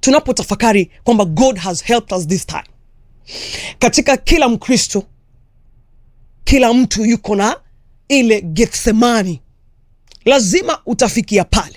tunapotafakari kwamba god has helped us this time katika kila mkristo kila mtu yuko na ile gethsemani lazima utafikia pale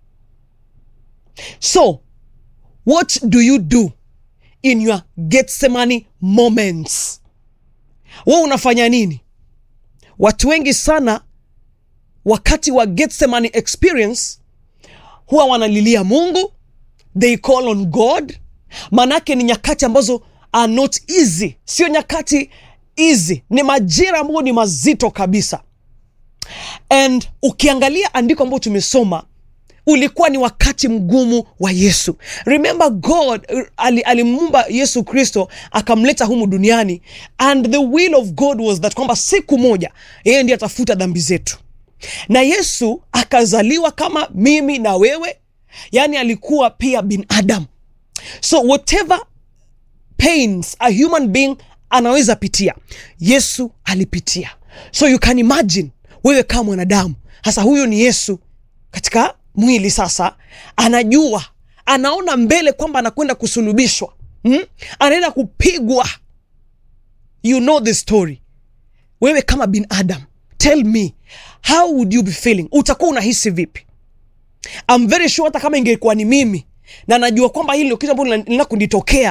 so what do you do in your gethsemani moments we unafanya nini watu wengi sana wakati wa gethsemani experience huwa wanalilia mungu they call on god manake ni nyakati ambazo are not easy sio nyakati easy ni majira ambayo ni mazito kabisa and ukiangalia andiko ambayo tumesoma ulikuwa ni wakati mgumu wa yesu remember god ali- alimuumba yesu kristo akamleta humu duniani and the will of god was that kwamba siku moja yeye ndiye atafuta dhambi zetu na yesu akazaliwa kama mimi na wewe yaani alikuwa pia binadamu so whatever pains a human being anaweza pitia yesu alipitia so you can imagine wewe kama mwanadamu hasa huyu ni yesu katika mwili sasa anajua anaona mbele kwamba anakwenda kusulubishwa hmm? anaenda kupigwa you know the story wewe kama binadam tell me how would you be feeling utakuwa unahisi vipi I'm very sure hata kama ingekuwa ni mimi na najua kwamba hili ndio kitu ambalo lina kunitokea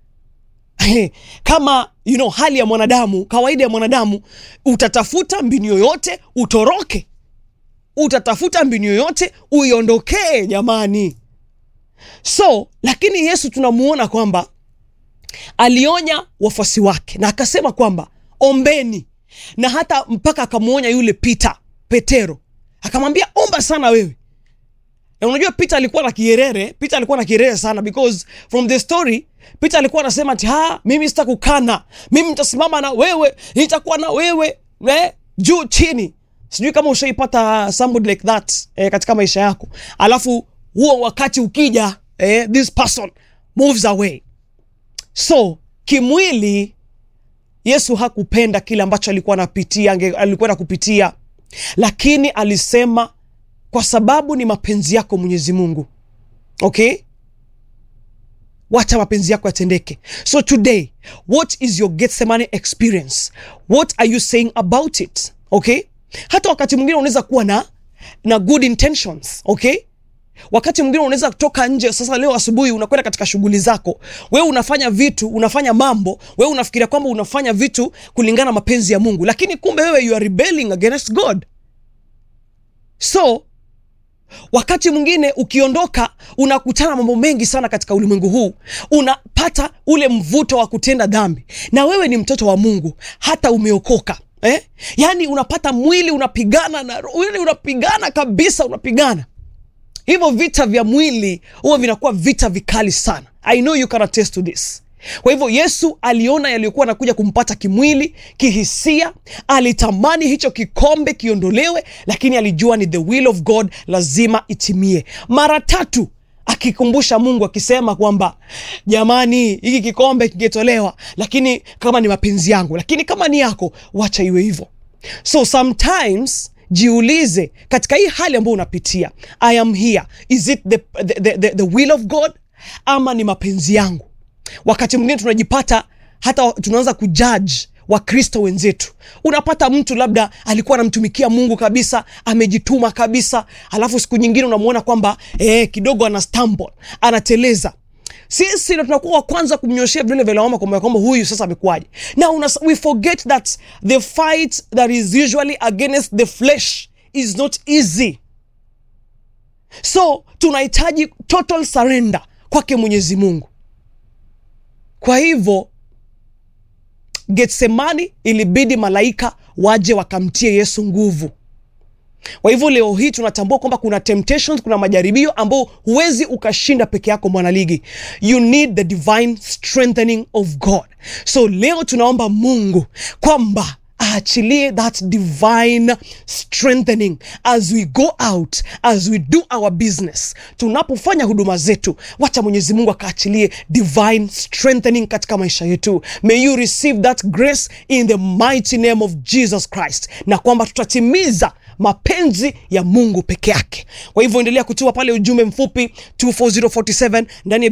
kama you know, hali ya mwanadamu kawaida ya mwanadamu utatafuta mbinu yoyote utoroke utatafuta mbinu yoyote uiondokee jamani so lakini yesu tunamuona kwamba alionya wafuasi wake na akasema kwamba ombeni na hata mpaka akamwonya yule pita petero akamwambia omba sana wewe na unajua peter alikuwa na kierere peter alikuwa na kierere sana because from the story peter alikuwa anasema ati ha mimi sitakukana mimi nitasimama na wewe nitakuwa na wewe eh, juu chini sijui kama ushaipata somebody like that eh, katika maisha yako alafu huo wakati ukija eh, this person moves away so kimwili yesu hakupenda kile ambacho alikuwa anapitia ange- alikuwa na kupitia lakini alisema kwa sababu ni mapenzi yako mwenyezi mungu okay wacha mapenzi yako yatendeke so today what is your getsemane experience what are you saying about it okay hata wakati mwingine unaweza kuwa na na good intentions okay wakati mwingine unaweza kutoka nje sasa leo asubuhi unakwenda katika shughuli zako wewe unafanya vitu unafanya mambo wewe unafikiria kwamba unafanya vitu kulingana na mapenzi ya mungu lakini kumbe wewe you are rebelling against god so wakati mwingine ukiondoka unakutana na mambo mengi sana katika ulimwengu huu unapata ule mvuto wa kutenda dhambi na wewe ni mtoto wa mungu hata umeokoka eh? yaani unapata mwili unapigana na roho, yaani unapigana kabisa unapigana hivyo vita vya mwili huwa vinakuwa vita vikali sana i know you can attest to this kwa hivyo yesu aliona yaliyokuwa anakuja kumpata kimwili kihisia alitamani hicho kikombe kiondolewe lakini alijua ni the will of god lazima itimie mara tatu akikumbusha mungu akisema kwamba jamani hiki kikombe kingetolewa lakini kama ni mapenzi yangu lakini kama ni yako wacha iwe hivyo so sometimes jiulize katika hii hali ambayo unapitia i am here is it the, the, the, the, the will of god ama ni mapenzi yangu wakati mwingine tunajipata hata tunaanza kujudge wakristo wenzetu unapata mtu labda alikuwa anamtumikia mungu kabisa amejituma kabisa alafu siku nyingine unamwona kwamba eh, kidogo ana stumble anateleza sisi ndo tunakuwa wa kwanza kumnyoshea vidole vya lawama kwamba kwamba huyu sasa amekuwaje na una, we forget that the fight that is usually against the flesh is not easy so tunahitaji total surrender kwake mwenyezi mungu kwa hivyo getsemani ilibidi malaika waje wakamtie yesu nguvu kwa hivyo leo hii tunatambua kwamba kuna temptations kuna majaribio ambao huwezi ukashinda peke yako mwanaligi you need the divine strengthening of god so leo tunaomba mungu kwamba aachilie that divine strengthening as we go out as we do our business tunapofanya huduma zetu wacha mwenyezi mungu akaachilie divine strengthening katika maisha yetu may you receive that grace in the mighty name of jesus christ na kwamba tutatimiza mapenzi ya mungu peke yake kwa hivyo endelea kutuma pale ujumbe mfupi 24047 ndani ya